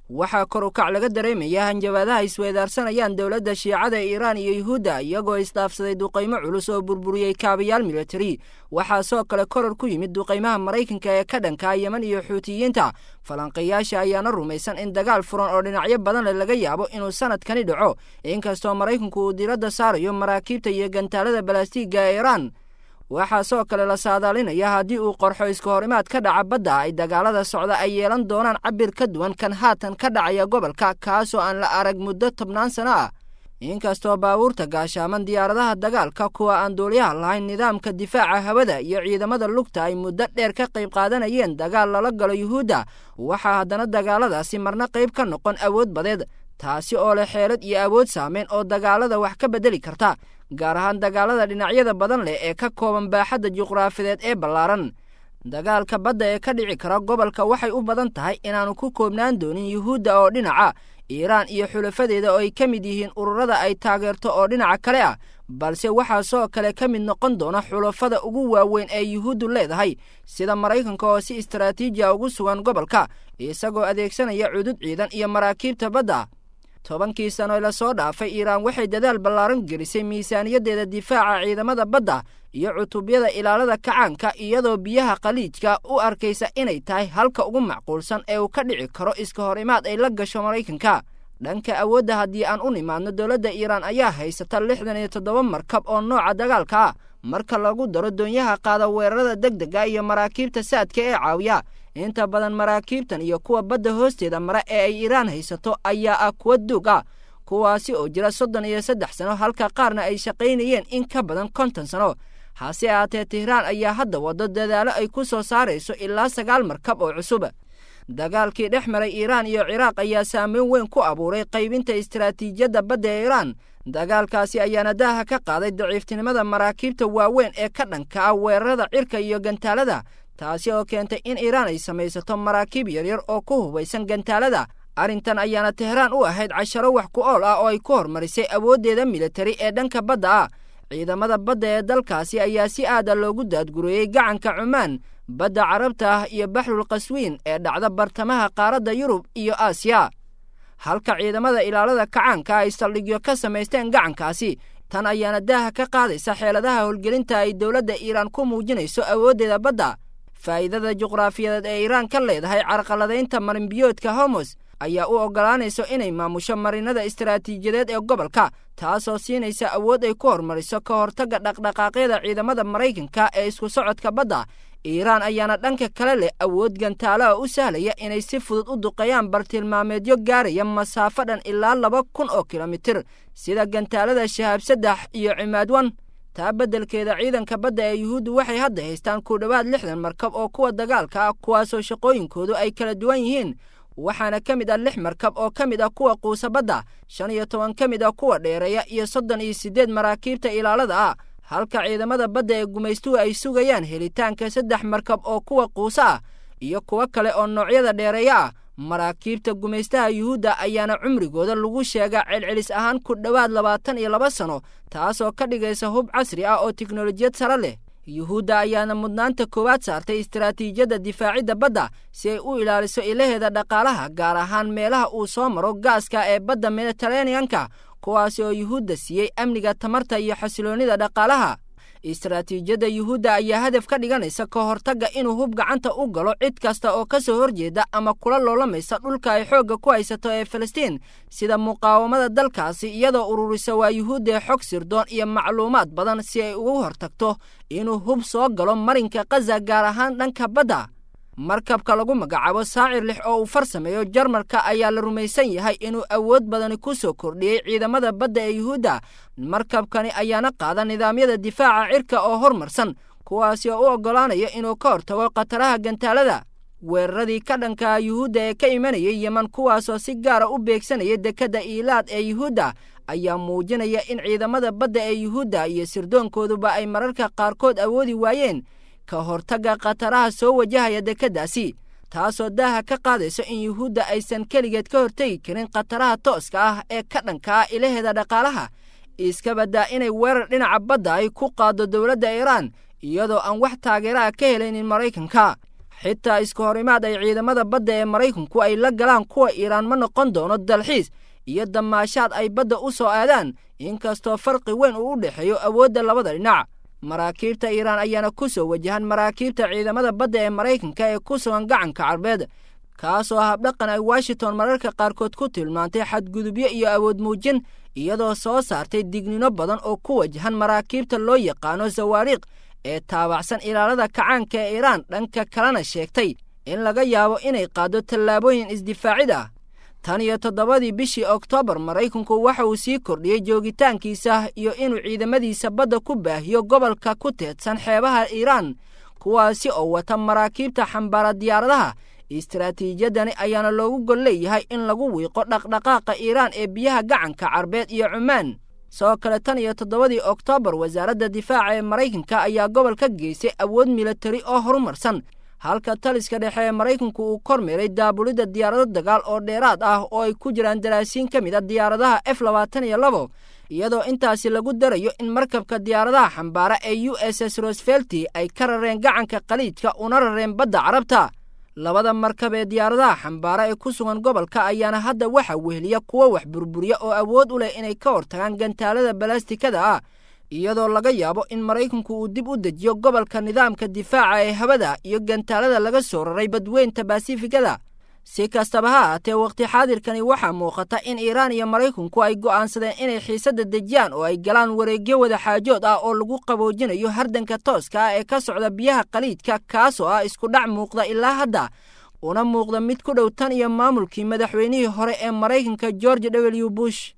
waxaa kor u kac laga dareemaya hanjabaadaha isweedaarsanayaan dowladda shiicada ee iiraan iyo yuhuudda iyagoo isdhaafsaday duqaymo culus oo burburiyey kaabayaal militari waxaa soo kale koror ku yimid duqaymaha maraykanka ee ka dhankaa yeman iyo xuutiyiinta falanqayaasha ayaana rumaysan in dagaal furan oo dhinacyo badan leh laga yaabo inuu sanadkani dhaco inkastoo maraykanku uu diiradda saarayo maraakiibta iyo gantaalada balastiigga ee iiraan waxaa soo kale la saadaalinaya haddii uu qorxo iska hor imaad ka dhaca badda ay dagaalada socda ay yeelan doonaan cabir ka duwan kan haatan ka dhacaya gobolka kaasoo aan la arag muddo tobnaan sano ah inkastoo baabuurta gaashaaman diyaaradaha dagaalka kuwa aan duuliyaha lahayn nidaamka difaaca hawada iyo ciidamada lugta ay muddo dheer ka qayb qaadanayeen dagaal lala galo yuhuudda waxaa haddana dagaaladaasi marna qayb ka noqon awood badeed taasi oo leh xeelad iyo awood saameyn oo dagaalada wax ka beddeli karta gaar ahaan dagaalada dhinacyada badan leh ee ka kooban baaxadda juqraafideed ee ballaaran dagaalka badda ee ka dhici kara gobolka waxay u badan tahay inaanu ku koobnaan doonin yuhuudda oo dhinaca iiraan iyo xulafadeeda oo ay ka mid yihiin ururada ay taageerto oo dhinaca kale ah balse waxaa soo kale ka mid noqon doona xulafada ugu waaweyn ee yuhuuddu leedahay sida maraykanka oo si istaraatiiji a ugu sugan gobolka isagoo adeegsanaya cudud ciidan iyo maraakiibta badda tobankii sano ee lasoo dhaafay iiraan waxay dadaal ballaaran gelisay miisaaniyaddeeda difaaca ciidamada badda iyo cutubyada ilaalada kacaanka iyadoo biyaha khaliijka u arkaysa inay tahay halka ugu macquulsan ee uu ka dhici karo iska hor imaad ay la gasho maraykanka dhanka awoodda haddii aan u nimaadno dowladda iiraan ayaa haysata lixdan iyo toddoba markab oo nooca dagaalka ah marka lagu daro doonyaha qaada weerarada degdega iyo maraakiibta saadka ee caawiya inta badan maraakiibtan iyo kuwa badda hoosteeda mara ee ay iiraan haysato ayaa ah kuwa duug ah kuwaasi oo jira soddon iyo saddex sano halka qaarna ay shaqaynayeen in ka badan konton sano hase ahaatee tehraan ayaa hadda waddo dadaalo ay ku soo saarayso ilaa sagaal markab oo cusub dagaalkii dhex maray iiraan iyo ciraaq ayaa saameyn weyn ku abuuray qaybinta istaraatiijiyadda badda ee iiraan dagaalkaasi ayaana daaha ka qaaday daciiftinimada maraakiibta waaweyn ee ka dhanka ah weerarada cirka iyo gantaalada taasi oo keentay in iiraan ay samaysato maraakiib yaryar oo ku hubaysan gantaalada arrintan ayaana tehraan u ahayd casharo wax ku ool ah oo ay ku horumarisay awooddeeda militari ee dhanka badda ah ciidamada badda ee dalkaasi ayaa si aada loogu daadgureeyey gacanka cumaan badda carabta ah iyo baxrul qaswiin ee dhacda bartamaha qaaradda yurub iyo aasiya halka ciidamada ilaalada kacaanka ay saldhigyo ka samaysteen gacankaasi tan ayaana daaha ka qaadaysa xeeladaha howlgelinta ay dowladda iiraan ku muujinayso awooddeeda badda faa'iidada juqraafiyadeed ee iiraan ka leedahay carqaladaynta marinbiyoodka homos ayaa u oggolaanayso inay maamusho marinada istaraatiijiyadeed ee gobolka taasoo siinaysa awood ay ku hormariso ka hortagga dhaqdhaqaaqyada ciidamada maraykanka ee isku socodka badda iiraan ayaana dhanka kale leh awood gantaalaha u sahlaya inay si fudud u duqeeyaan bartilmaameedyo gaaraya masaafo dhan ilaa laba kun oo kilomitir sida gantaalada shahaab saddex iyo cimaadwan taa beddelkeeda ciidanka badda ee yuhuuddu waxay hadda haystaan ku dhowaad lixdan markab oo kuwa dagaalka ah kuwaasoo shaqooyinkoodu ay kala duwan yihiin waxaana ka mid ah lix markab oo ka mid ah kuwa quusa badda shan iyo toban ka mid ah kuwa dheereeya iyo soddon iyo siddeed maraakiibta ilaalada ah halka ciidamada badda ee gumaystuhu ay sugayaan helitaanka saddex markab oo kuwa quusa ah iyo kuwo kale oo noocyada dheereeya ah maraakiibta gumaystaha yuhuudda ayaana cumrigooda lagu sheegaa celcelis ahaan ku dhowaad labaatan iyo laba sano taasoo ka dhigaysa hub casri ah oo tiknolojiyad sare leh yuhuudda ayaana mudnaanta koowaad saartay istaraatiijiyadda difaacidda badda si ay u ilaaliso ilaheeda dhaqaalaha gaar ahaan meelaha uu soo maro gaaska ee badda mediteraneanka kuwaasi oo yuhuudda siiyey amniga tamarta iyo xasiloonnida dhaqaalaha istaraatiijiyadda yuhuudda ayaa hadaf ka dhiganaysa ka hortagga inuu hub gacanta u galo cid kasta oo ka soo horjeeda ama kula loolamaysa dhulka ay xoogga ku haysato ee falastiin sida muqaawamada dalkaasi iyadoo ururisa waa yuhuuddae xog sirdoon iyo macluumaad badan si ay ugu hortagto inuu hub soo galo marinka kaza gaar ahaan dhanka badda markabka lagu magacaabo saacir lix oo uu farsameeyo jarmalka ayaa la rumaysan yahay inuu awood badani ku soo kordhiyey ciidamada badda ee yuhuudda markabkani ayaana qaada nidaamyada difaaca cirka oo hormarsan kuwaasi oo u oggolaanaya inuu ka hortago khataraha gantaalada weeraradii ka dhankaa yuhuudda ee ka imanayay yeman kuwaasoo si gaara u beegsanaya dekedda iilaad ee yuhuudda ayaa muujinaya in ciidamada badda ee yuhuudda iyo sirdoonkooduba ay mararka qaarkood awoodi waayeen ka hortagga khataraha soo wajahaya dekeddaasi taasoo daaha ka qaadayso in yuhuudda aysan keligeed ka hortegi karin khataraha tooska ah ee ka dhanka ah ilaheeda dhaqaalaha iska baddaa inay weerar dhinaca badda ay ku qaaddo dowladda iiraan iyadoo aan wax taageeraha ka helaynin maraykanka xitaa isku horimaad ay ciidamada badda ee maraykanku ay la galaan kuwa iiraan ma noqon doono dalxiis iyo damaashaad ay badda u soo aadaan inkastoo farqi weyn uu u dhexeeyo awoodda labada dhinac maraakiibta iiraan ayaana ku soo wajahan maraakiibta ciidamada badda ee maraykanka ee ku sugan gacanka carbeed kaasoo habdhaqan ay washington mararka qaarkood ku tilmaantay xadgudubyo iyo awood muujin iyadoo soo saartay dignino badan oo ku wajahan maraakiibta loo yaqaano sawaariikh ee taabacsan ilaalada kacaanka ee iiraan dhanka kalena sheegtay in laga yaabo inay qaaddo tallaabooyin isdifaacid ah tan iyo toddobadii bishii oktoobar maraykanku waxa uu sii kordhiyey joogitaankiisa iyo inuu ciidamadiisa badda ku baahiyo gobolka ku teedsan xeebaha iiraan kuwaasi oo wata maraakiibta xambaara diyaaradaha istaraatiijiyadani ayaana loogu gol leeyahay in lagu wiiqo dhaqdhaqaaqa iiraan ee biyaha gacanka carbeed iyo cumaan sidoo kale tan iyo toddobadii oktoobar wasaaradda difaaca ee maraykanka ayaa gobol ka geystay awood militari oo horumarsan halka taliska dhexe ee maraykanku uu kormeeray daabulidda diyaarado dagaal oo dheeraad ah oo ay ku jiraan daraasiin ka mid a diyaaradaha f labaatan iyo labo iyadoo intaasi lagu darayo in markabka diyaaradaha xambaara ee u s s rosfelti ay ka rareen gacanka khaliidka una rareen badda carabta labada markab ee diyaaradaha xambaara ee ku sugan gobolka ayaana hadda waxa weheliya kuwo wax burburiya oo awood u leh inay ka hortagaan gantaalada balastikada ah iyadoo laga yaabo in maraykanku uu dib u dejiyo gobolka nidaamka difaaca ee hawada iyo gantaalada laga soo raray badweynta basifikada si kastaba ha ahaatee wakhti xaadirkani waxaa muuqata in iiraan iyo maraykanku ay go'aansadeen inay xiisadda dejiyaan oo ay galaan wareegyo wada xaajood ah oo lagu qaboojinayo hardanka tooska ah ee ka socda biyaha khaliidka kaasoo ah isku dhac muuqda ilaa hadda una muuqda mid ku dhow tan iyo maamulkii madaxweynihii hore ee maraykanka george w bush